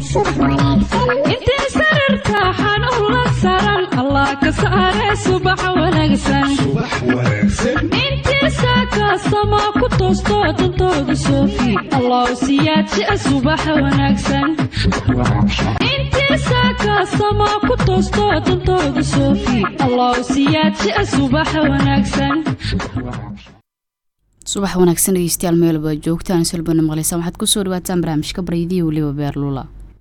intee sararta xanuun la saran allah ka saare subax wanaagsan intii saakaasama ku toosto dantooda soofi allah siyaadjia subax wanaagsan intii saakaasama ku toosto dantooda soofi allah siyaadjia subax wanaagsan subax wanaagsan dhegeystayaal meelba joogtaan silbana maqleysa waxaad kusoo dhawaataan barnaamijka baryadiya weliba beerlula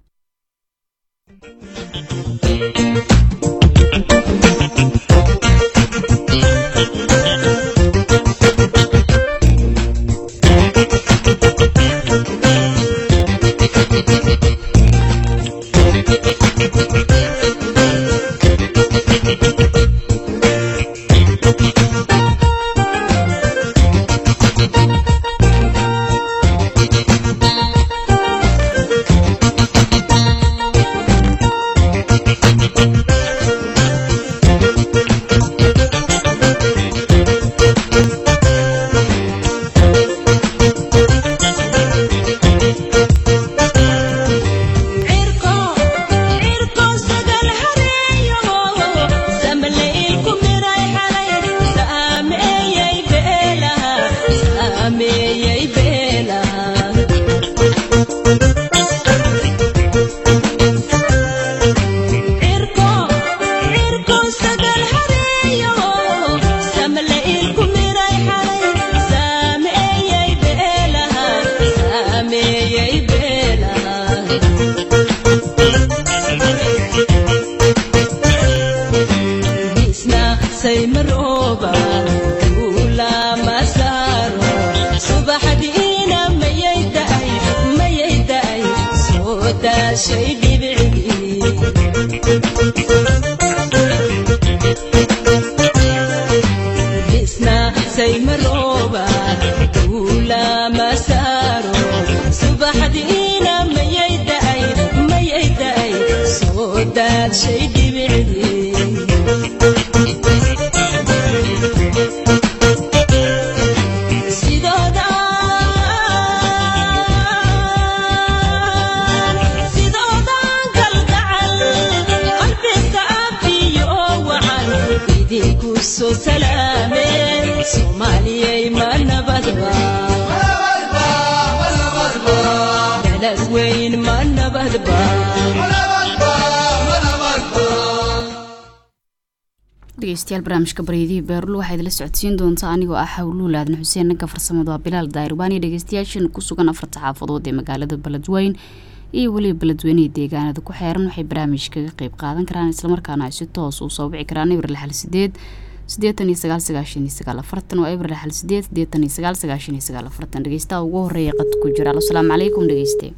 dhegeystayaal barnaamijka baryadihii beerul waxaa idila socodsiin doontaa anigoo ah hawluul aadan xuseen nanka farsamadu waa bilaal daayirbaaniyo dhegeystayaashan ku sugan afarta xaafadood ee magaalada beledweyn iyo weliba beledweynihii deegaanada ku xeeran waxay barnaamijkaga qeyb qaadan karaan islamarkaana ay si toos uu soo wici karaan ibir lixal sideed sideetan iyo sagaal sagaashan iyo sagaal afartan waa ibir lixal sideed sideetan iyo sagaal sagaashan iyo sagaal afartan dhegeystaha ugu horeeya qad ku jira asalaamu calaykum dhegeyste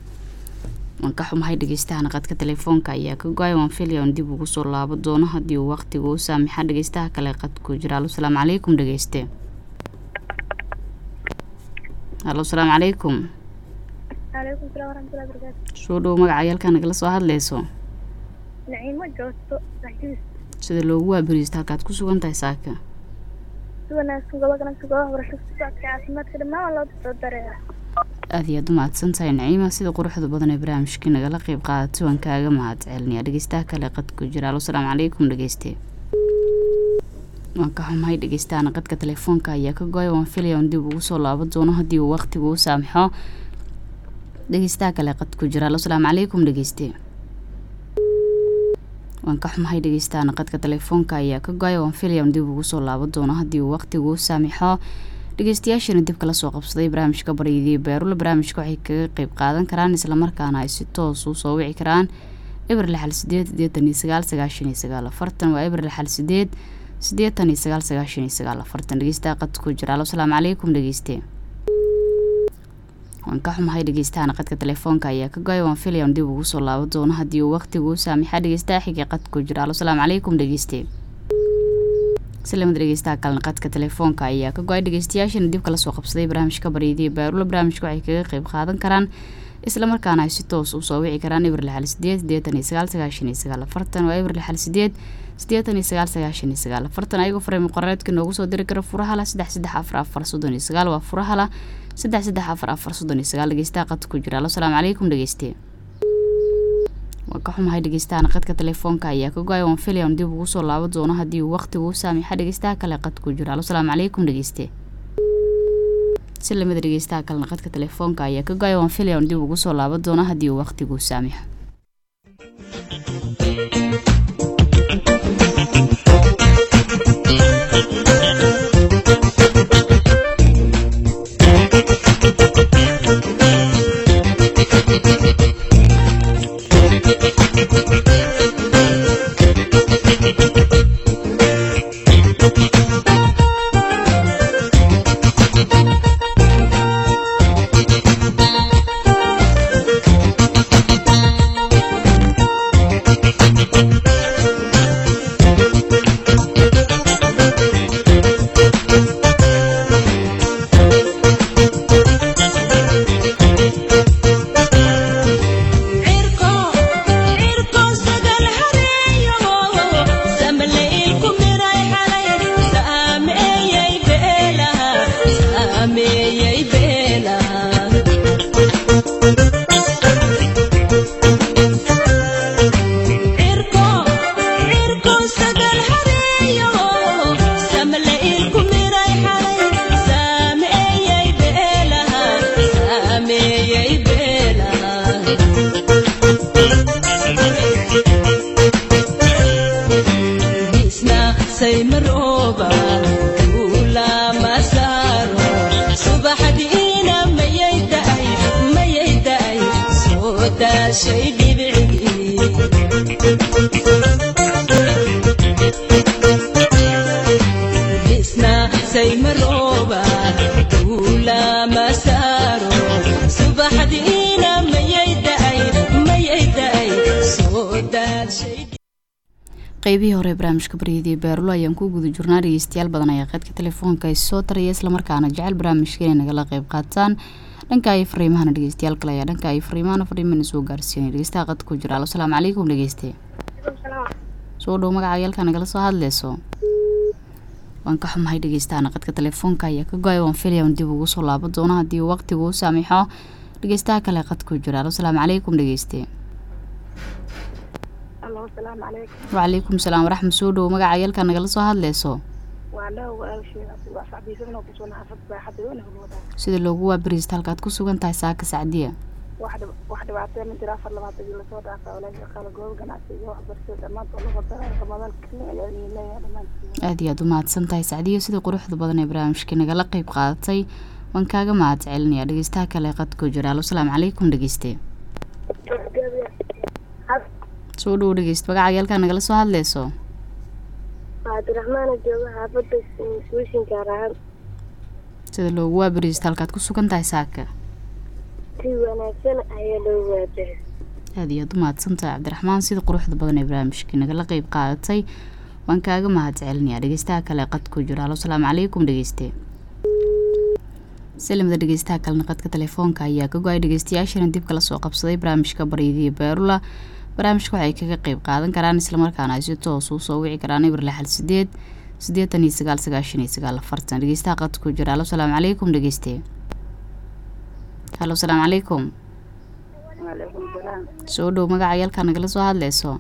waan ka xumahay dhegeystaha qadka telefoonka ayaa ka go-ay waan filaya on dib ugu soo laabo doono haddii uu waqtiga u saamixa dhegeystaha kale qadku jira alo salaamu calaykum dhegeyste alo salaamu calaykum soo dhowo magaca yalkaa nagala soo hadleyso sida loogu waaberiista halkaad ku sugan tahay saaka aada iyaad u mahadsan tahay naciima sida quruxda badan ee barnaamijkii nagala qeyb qaadatay waan kaaga mahad celinayaa dhegeystaha kale qadku jira alo salaamu calaykum dhegeyste waan ka xumahay dhegeystaha qadka telefoonka ayaa ka go-ay waan filaya on dib ugu soo laabo doono haddii uu waqtigu u saamixo dhegeystaha kale qadku jira alo salaamu calaykum dhegeyste waan ka xumahay dhegeystaha qadka telefoonka ayaa ka go-ay waan filaya on dib ugu soo laabo doono haddii uu waqtigu u saamixo dhegeystayaashana dib kala soo qabsaday barnaamijka baryadii beerula barnaamijka waxay kaga qeyb qaadan karaan islamarkaana ay si toos u soo wici karaan ibir lixal sideed sideetan iyo sagaal sagaashan iyo sagaal afartan waa ibir lixal sideed sideetan iyo sagaal sagaashan iyo sagaal afartan dhegeystaha qadku jira alo salaamu calaykum dhegeyste waan ka xumahay dhegeystahan qadka telefoonka ayaa ka go-ay waan filaya on dib ugu soo laabo doono haddii uu waqtigu u saamixa dhegeystaha xigay qadku jira alo salaamu calaykum dhegeyste islamada dhegeystaha kalena qadka telefoonka ayaa ka go-ay dhegeystayaashana dib kala soo qabsaday barnaamijka baryadii baarula barnaamijka waxay kaga qeyb qaadan karaan islamarkaana ay si toos u soo wici karaan ibir lixal sideed sideetan iyo sagaal sagaashan iyo sagaal afartan waa ibir lixal sideed sideetan iyo sagaal sagaashan iyo sagaal afartan ayagoo fareyma qorareedka noogu soo diri kara furahala saddex saddex afar afar soddon iyo sagaal waa furahala saddex saddex afar afar soddon iyo sagaal dhegeystaha qadka ku jira alo salaamu calaykum dhegeyste waa ka xumahay dhegeystahan qadka telefoonka ayaa ka go-ay waan filayan dib ugu soo laaban doono haddii uu waqtigu u saamixa dhegeystaha kale qadku jiro alo salaamu calaykum dhegeyste si lamida dhegeystaha kalena qadka telefoonka ayaa ka go-ay waan filayan dib ugu soo laaban doono haddii uu waqtigu u saamixo qeybihii hore barnaamijka baryadii beerulo ayaan ku guda jirnaa dhegeystayaal badan ayaa qeydka telefoonka soo taraya islamarkaana jecel barnaamijka inay nagala qeyb qaataan dhanka ay fariimahana dhegeystayaal kale ayaa dhanka ay fariimahana fariimana soo gaarsiinay dhegeystaha qad ku jira alo salaamu calaykum dhegeyste soo dhow magaca yaalka nagala soo hadleyso waan ka xumahay dhegeystaana qadka telefoonka ayaa ka go-ay waan filayan dib ugu soo laaban doono haddii uu waqtigu u saamixo dhegeystaha kale qad ku jira alo salaamu calaykum dhegeyste wacalaykum salaam waraxma soo dhowo magaca yalka nagala soo hadleyso sida loogu waabariista halkaad ku sugan tahay saaka sacdiya aada iyo aad u mahadsan tahay sacdiya sida quruxda badan ee barnaamijka nagala qeyb qaadatay waan kaaga mahad celinaya dhegeystaha kale qadkoo jira alo salaamu calaykum dhegeyste soo dhowo dhegeyst magaca yaalkaa nagala soo hadleyso cabdiraxmaan jooga xaafada suushinka rahan sida loogu waabariista halkaad ku sugan tahay saaka si wanaagsan ayaa loogu waabaris aada iyo aad u mahadsan tahay cabdiraxmaan sida quruxda badan ee barnaamijkii nagala qeyb qaadatay waan kaaga mahad celinaya dhegeystaha kale qadku jiro alo salaamu calaykum dhegeyste salamada dhegeystaha kalena qadka telefoonka ayaa ka go-ay dhegeystayaashana dib kala soo qabsaday barnaamijka baryadii beerula barnaamijka waxay kaga qeyb qaadan karaan islamarkaana ay si toos uu soo wici karaan ibir lixal sideed siddeetan iyo sagaal sagaashan iyo sagaal afartan dhegeystaha qadku jira alo salaamu calaykum dhegeyste halo salaamu calaykum soo dhow magaca yaalkaa nagala soo hadleyso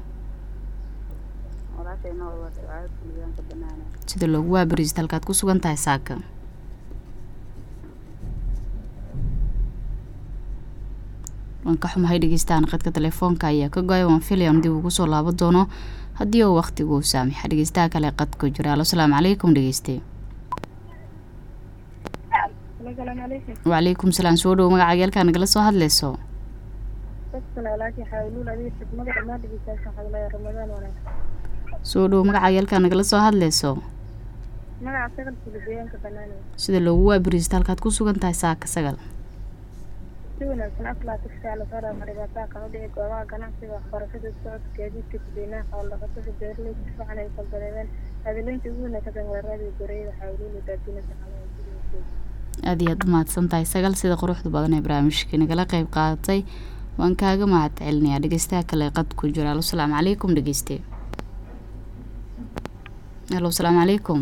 sida loogu waabariista halkaad ku sugan tahay saaka waan ka xumahay dhegeystahan qadka telefoonka ayaa ka go-ay waan filayan dib ugu soo laaban doono haddii uu waqtigu u saamixa dhegeystaha kale qadku jira alo salaamu calaykum dhegeyste wacalaykum salaam soo dhowo magaca yaalkaa nagala soo hadleyso soo dhowo magaca yaalkaa nagala soo hadleyso sida loogu waabariista halkaad ku sugan tahay saaka sagal si wanaagsan aflaa tigsaala fara maribaataa kan u dhici goobaha ganacsiga waxbarashada socodka gaadiidka dadweynaha xoolo-dhaqatada beeraleyda si fiican ay faldareebeen hadileynta ugu wanaagsan weerarada goreeyada xawluula daadinada aada iyo aad u mahadsan tahay sagal sida quruxda badan ee barnaamijka nagala qeyb qaadatay waan kaaga mahad celinayaa dhegeystaha kale qad ku jira alo salaamu calaykum dhegeyste halo salaamu calaykum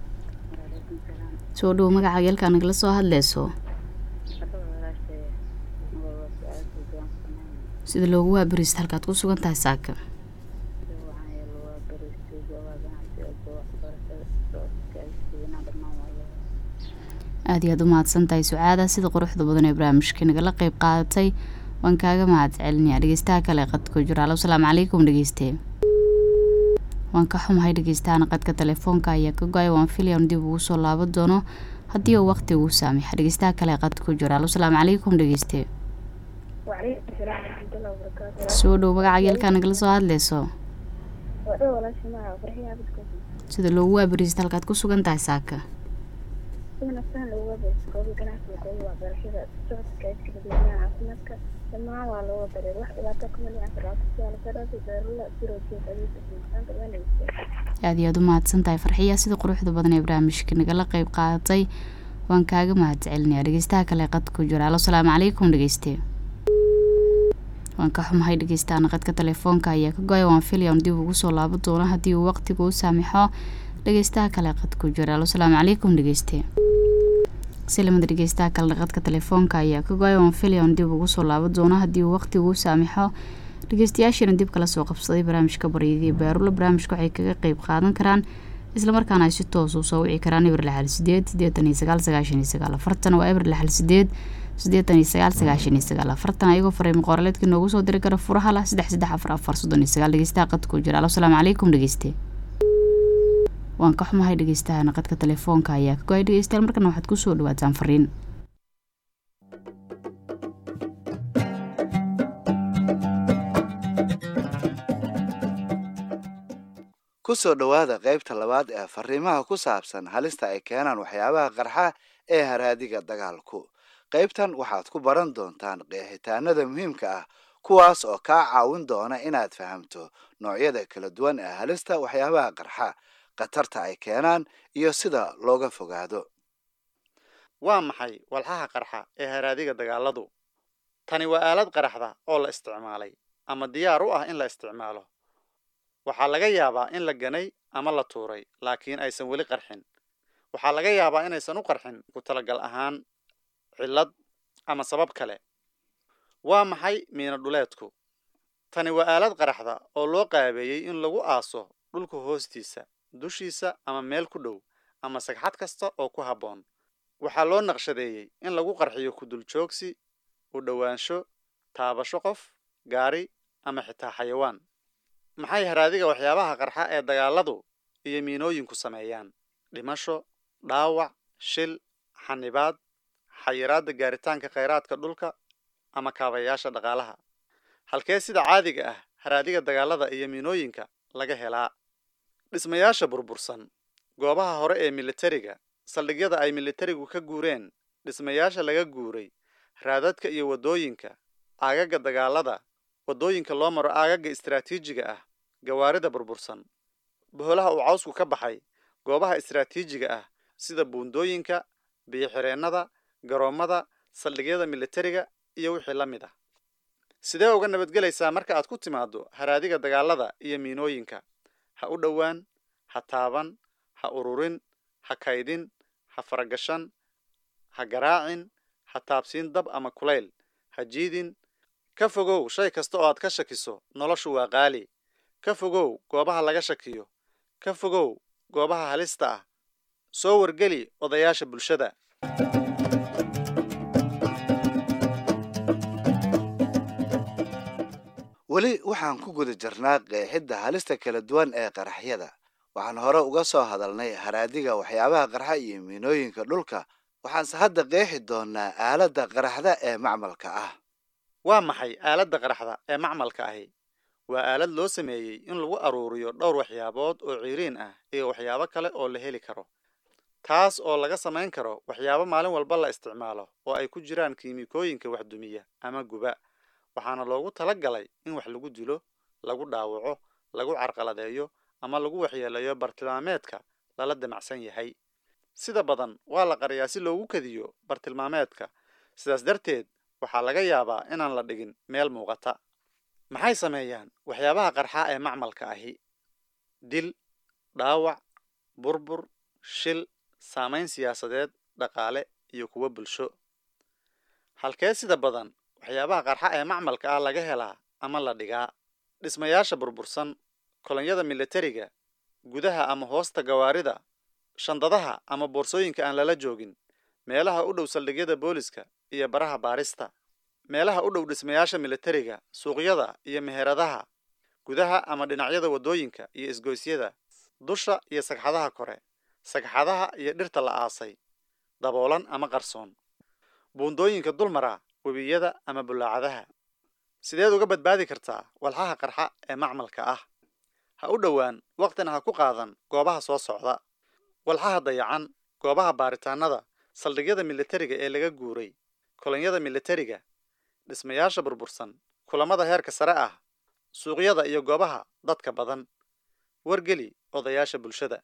soo dhowo magaca yalkaa nagala soo hadleyso sida loogu waabariista halkaad ku sugan tahay saaka waxaan yeelo waa bariistay goobaha ganacsiga goob waxbarashada socodka dadweynaha dhammaan waa loo aada iyo aada u mahadsan tahay sucaada sida quruxda badan ee barnaamijka nagala qeyb qaadatay waan kaaga mahad celinayaa dhegeystaha kale ee qadka ku jira alo asalaamu calaykum dhegeyste waan ka xumahay dhegeystahan qadka telefoonka ayaa ka go-ay waan filayan dib ugu soo laaban doono haddii uu waqti ugu saamixa dhegeystaha kale ee qadka ku jira alo asalaamu calaykum dhegeyste وعليكم السلام ورحمة الله وبركاته soo dhow magaca yeelkaa nagala soo hadleyso وأنا ولا شماعة فرحية بدكم sida loogu waabariista halkaad ku sugan tahay saaka أنا أصلا لو بس قوي ganacsiga goob waxbarashada socodka dadweynaha caafimaadka dhammaan waa looga dareer wax dhibaato kuma dhicin farcasiyaal saraafi beerula biroojiya adeegka insaanka wanagsa aada iyo aada u mahadsan tahay farxiya sida quruxda badan ee barnaamijka nagala qeyb qaadatay waan kaaga mahad celinayaa dhegeystaha kale ee qadka ku jira alo asalaamu calaykum dhegeyste waan ka xumahay dhegeystaana qadka telefoonka ayaa ka go-ay waan filaya un dib ugu soo laaban doono haddii uu waqtigu u saamixo dhegeystaha kale ee qadka ku jira alo asalaamu calaykum dhegeyste silamada dhegeystaha kale qadka telefoonka ayaa ka go-ay waan filaya un dib ugu soo laaban doono haddii uu waqtigu u saamixo dhegeystayaashiina dib kala soo qabsaday barnaamijka baryadii baarulo barnaamijka waxay kaga qeyb qaadan karaan islamarkaana ay si toos u soo wici karaan eber lixal sideed sideetan iyo sagaal sagaashan iyo sagaal afartan waa eber lixal sideed sideetan iyo sagaal sagaashan iyo sagaal afartan ayagoo fariimo qooraleedka noogu soo diri kara furaha lah saddex saddex afar afar soddon iyo sagaal dhegeystaha qadka ku jira alo asalaamu calaykum dhegeyste waan ka xumahay dhegeystaha qadka telefoonka ayaa ka go-ay dhegeystayaal markana waxaad kusoo dhawaataan fariin ku soo dhowaada qaybta labaad ee fariimaha ku saabsan halista ay keenaan waxyaabaha qarxa ee haraadiga dagaalku qaybtan waxaad ku baran doontaan qeexitaanada muhiimka ah kuwaas oo kaa caawin doona inaad fahamto noocyada kala duwan ee halista waxyaabaha qarxa khatarta ay keenaan iyo sida looga fogaado waa maxay walxaha qarxa ee haraadiga dagaaladu tani waa aalad qaraxda oo la isticmaalay ama diyaar u ah in la isticmaalo waxaa laga yaabaa in la ganay ama la tuuray laakiin aysan weli qarxin waxaa laga yaabaa inaysan u qarxin ku talagal ahaan cillad ama sabab kale waa maxay miino dhuleedku tani waa aalad qaraxda oo loo qaabeeyey in lagu aaso dhulka hoostiisa dushiisa ama meel ku dhow ama sagxad kasta oo ku habboon waxaa loo naqshadeeyey in lagu qarxiyo kuduljoogsi u dhowaansho taabasho qof gaari ama xitaa xayawaan maxay haraadiga waxyaabaha qarxa ee dagaaladu iyo miinooyinku sameeyaan dhimasho dhaawac shil xanibaad xayiraadda gaaritaanka khayraadka dhulka ama kaabayaasha dhaqaalaha halkee sida caadiga ah haraadiga dagaalada iyo miinooyinka laga helaa dhismayaasha burbursan goobaha hore ee militariga saldhigyada ay militarigu ka guureen dhismayaasha laga guuray raadadka iyo waddooyinka aagaga dagaalada waddooyinka loo maro aagaga istaraatiijiga ah gawaarida burbursan boholaha uu cawsku ka baxay goobaha istaraatiijiga ah sida buundooyinka biyo-xireennada garoommada saldhigyada militariga iyo wixii la mid ah sidee uga nabadgelaysaa marka aad ku timaaddo haraadiga dagaalada iyo miinooyinka ha u dhowaan ha taaban ha ururin ha kaydin ha faragashan ha garaacin ha taabsiin dab ama kulayl ha jiidin ka fogow shay kasta oo aad ka shakiso noloshu waa qaali ka fogow goobaha laga shakiyo ka fogow goobaha halista ah soo wargeli odayaasha bulshada weli waxaan ku guda jirnaa qeexidda halista kala duwan ee qaraxyada waxaan hore uga soo hadalnay haraadiga waxyaabaha qarxa iyo miinooyinka dhulka waxaanse hadda qeexi doonaa aaladda qaraxda ee macmalka ah waa maxay aaladda qaraxda ee macmalka ahi waa aalad loo sameeyey in lagu aruuriyo dhowr waxyaabood oo ciiriin ah iyo waxyaabo kale oo la heli karo taas oo laga samayn karo waxyaabo maalin walba la isticmaalo oo ay ku jiraan kiimikooyinka waxdumiya ama guba waxaana loogu tala galay in wax lagu dilo lagu dhaawaco lagu carqaladeeyo ama lagu waxyeeleeyo bartilmaameedka lala damacsan yahay sida badan waa la qariyaa si loogu kadiyo bartilmaameedka sidaas darteed waxaa laga yaabaa inaan la dhigin meel muuqata maxay sameeyaan waxyaabaha qarxa ee macmalka ahi dil dhaawac burbur shil saamayn siyaasadeed dhaqaale iyo kuwo bulsho halkee sida badan waxyaabaha qarxa ee macmalka ah laga helaa ama la dhigaa dhismayaasha burbursan kolonyada militariga gudaha ama hoosta gawaarida shandadaha ama boorsooyinka aan lala joogin meelaha u dhow saldhigyada booliska iyo baraha baarista meelaha u dhow dhismayaasha militariga suuqyada iyo meheradaha gudaha ama dhinacyada waddooyinka iyo isgoysyada dusha iyo sagxadaha kore sagxadaha iyo dhirta la aasay daboolan ama qarsoon buundooyinka dulmara webiyada ama bulaacadaha sideed uga badbaadi kartaa walxaha qarxa ee macmalka ah ha u dhowaan waqtina ha ku qaadan goobaha soo socda walxaha dayacan goobaha baaritaanada saldhigyada militariga ee laga guuray kolonyada militariga dhismayaasha burbursan kulamada heerka sare ah suuqyada iyo goobaha dadka badan wargeli odayaasha bulshada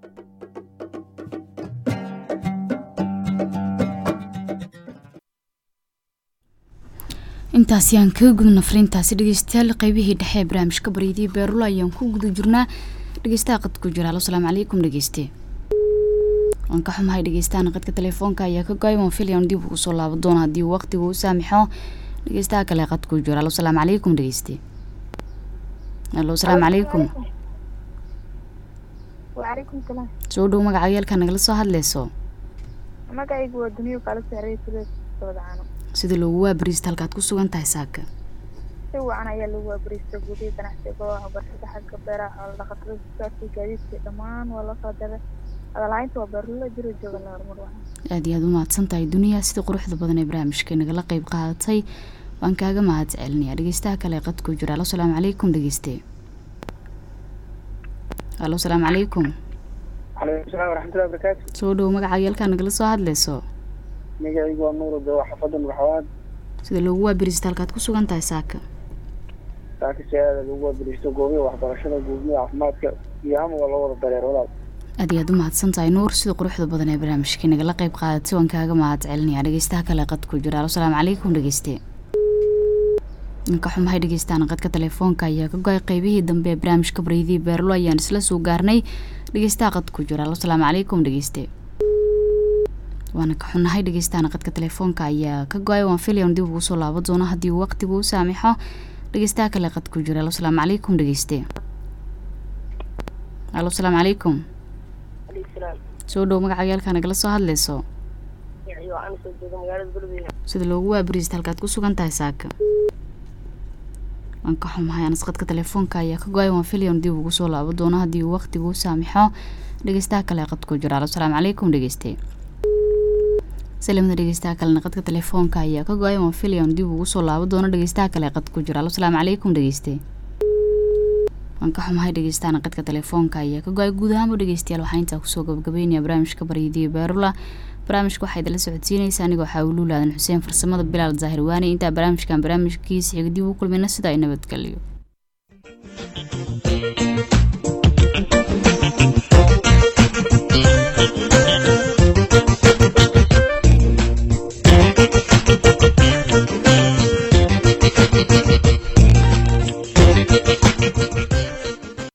intaasi aan kaga gudna fariintaasi dhegeystayaal qeybihii dhexe ee barnaamijka baryadii beerula ayaan ku guda jirnaa dhegeystaha qad ku jira halo salaamu calaykum dhegeyste waan ka xumahay dhegeystahan qadka telefoonka ayaa ka go-ay waan filayan dib ugu soo laabo doona haddii waqtigu u saamixo dhegeystaha kale qad ku jira halo salaamu calaykum dhegeyste halo salaamu calaykum وعليكم السلام soo dhow magaca yeelka nagala soo hadleyso magacaygu waa duniyo kala saaray sida socdaano sida loogu waabariista halkaad ku sugan tahay saaka si wacan ayaa lagu waabariista gudiya ganacsiga goobaha barshada xagga beeraha xoolo dhaqatada socodka gaadiidka dhammaan waa la soo daray hadalhaynta waa beerlula jiro jooga la horumar wacan aad iyo aad u mahadsan tahay duniya sida quruxda badan ee barnaamijka nagala qeyb qaadatay waan kaaga mahad celinaya dhegeystaha kale qad ku jira halo salaamu calaykum dhegeyste halo salaamu calaykum calaykum salaam waraxmatullahi wabarakaatu soo dhow magaca yeelkaa nagala soo hadleyso magacaygu waa nuur odo waa xaafadda madaxwaad sida loogu waabariista halkaad ku sugan tahay saaka saakisi aada lagu waabariisto goobiha waxbarashada guudmida caafimaadka iyo hama waa loo wada dareer walaal aad iyo aad u mahadsan tahay nuur sida quruxda badan ee barnaamijka nagala qeyb qaadatay waan kaaga mahad celinaya dhegeystaha kale qad ku jira halo salaamu calaykum dhegeyste ninka xumahay dhegeystaana qadka telefoonka ayaa ka go-ay qeybihii dambe ee barnaamijka baryadii beerlo ayaan isla soo gaarnay dhegeystaha qad ku jira halo salaamu calaykum dhegeyste waana ka xunahay dhegeystaana qadka telefoonka ayaa ka go-ay waan filayan dib ugu soo laabo doono haddii uu waqtigu u saamixo dhegeystaha kale qad ku jira halo salaamu calaykum dhegeyste halo salaamu calaykum soo dhow magaca yaalkaa nagala soo hadleyso waxaan soo jooga magaalada beledweyne sida loogu waabariista halkaad ku sugan tahay saaka waan ka xumahay anas qadka telefoonka ayaa ka go-ay waan filayan dib ugu soo laabo doono haddii uu waqtigu u saamixo dhegeystaha kale qad ku jira halo salaamu calaykum dhegeyste salamada dhegeystaha kalena qadka telefoonka ayaa ka go-ay waan filayan dib ugu soo laabo doono dhegeystaha kale qad ku jira halo salaamu calaykum dhegeyste waan ka xumahay dhegeystaana qadka telefoonka ayaa ka go-ay guud ahaanba dhegeystayaal waxaa intaa kusoo gabagabeynaya barnaamijka baryadiyo beerula barnaamijka waxaa idinla socodsiinaysa anigoo xaawiluu laadan xuseen farsamada bilaal zaahir waane intaa barnaamijkan barnaamijkiisa xiga dib u kulmayna sida ay nabadgeliyo